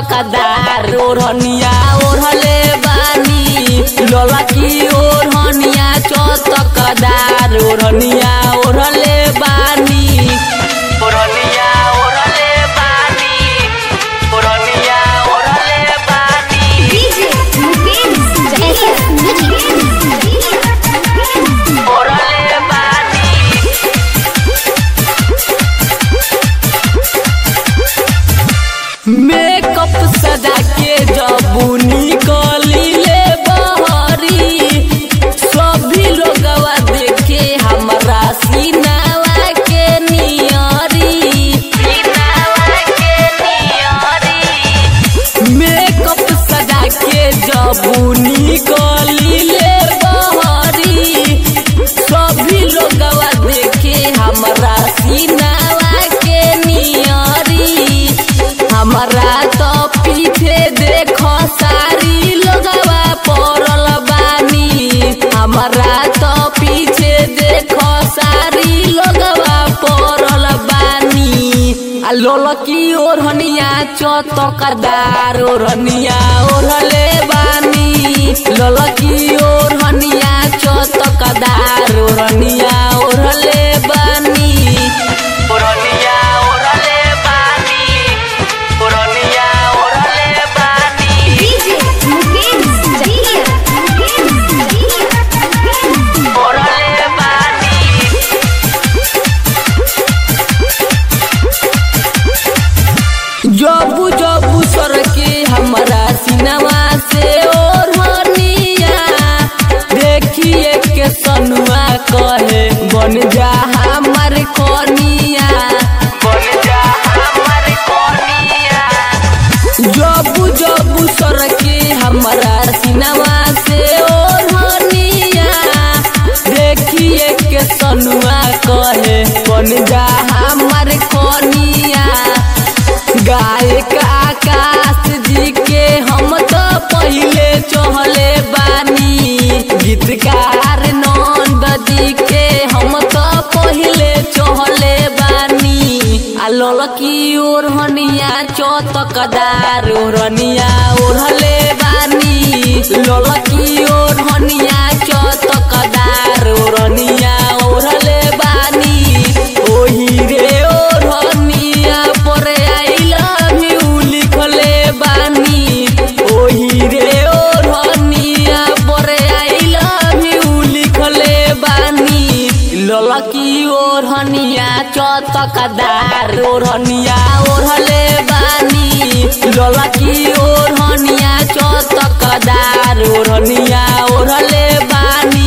चौतकदार ओढ़निया ओढ़ले बानी ललकी ओढ़निया चौतकदार ओढ़निया ओढ़ले बानी ओढ़निया ओढ़ले बानी ओढ़निया ओढ़ले बानी डीजे मुकेश एसएस म्यूजिक ओढ़ले बानी मेकअप सजा के जब निकलिले बहरी सभी लोगवा देखे हमरा सीनावा के नियरी सीनावा के नियरी मेकअप सजा के जब निकलिले बहरी सभी लोगवा देखे हमरा सीनावा के नियरी हमरा तो पीछे देखो सारी लोगवा पड़ल बानी हमरा तो पीछे देखो सारी लोगवा पड़ल बानी आ लोलकी ओढ़निया चौतकदार ओढ़निया ओढ़ले बानी लोलकी ओढ़निया चौतकदार ओढ़निया ओढ़ले बानी ओढ़निया ओढ़ले बानी ओढ़निया ओढ़ले बानी डीजे मुकेश ओढ़ले बानी जबू जबू सर के हमरा सिनेमा से ओढ़निया देखिए के सनुआ कहे बन जा हमर कनिया बन जा हमर कनिया जबू जबू सर के हमरा सिनेमा से ओढ़निया देखिए के सनुआ कहे बन जा हमर कनिया गायक आकाश जी के हम तो पहले चहले बानी गीतकार नंद जी के हम तो पहले चहले बानी आ ललकी ओढ़निया चौतकदार ओढ़निया ओढ़ले बानी ललकी ओढ़निया चौतकदार ओढ़निया ओढ़ले बानी ओही रे ओढ़निया पर आई लव यू लिखले बानी ओही रे ओढ़निया पर आई लव यू लिखले बानी ललकी ओढ़निया चौतकदार ओढ़निया ओढ़ले बानी ललकी ओढ़निया चौतकदार ओढ़निया ओढ़ले बानी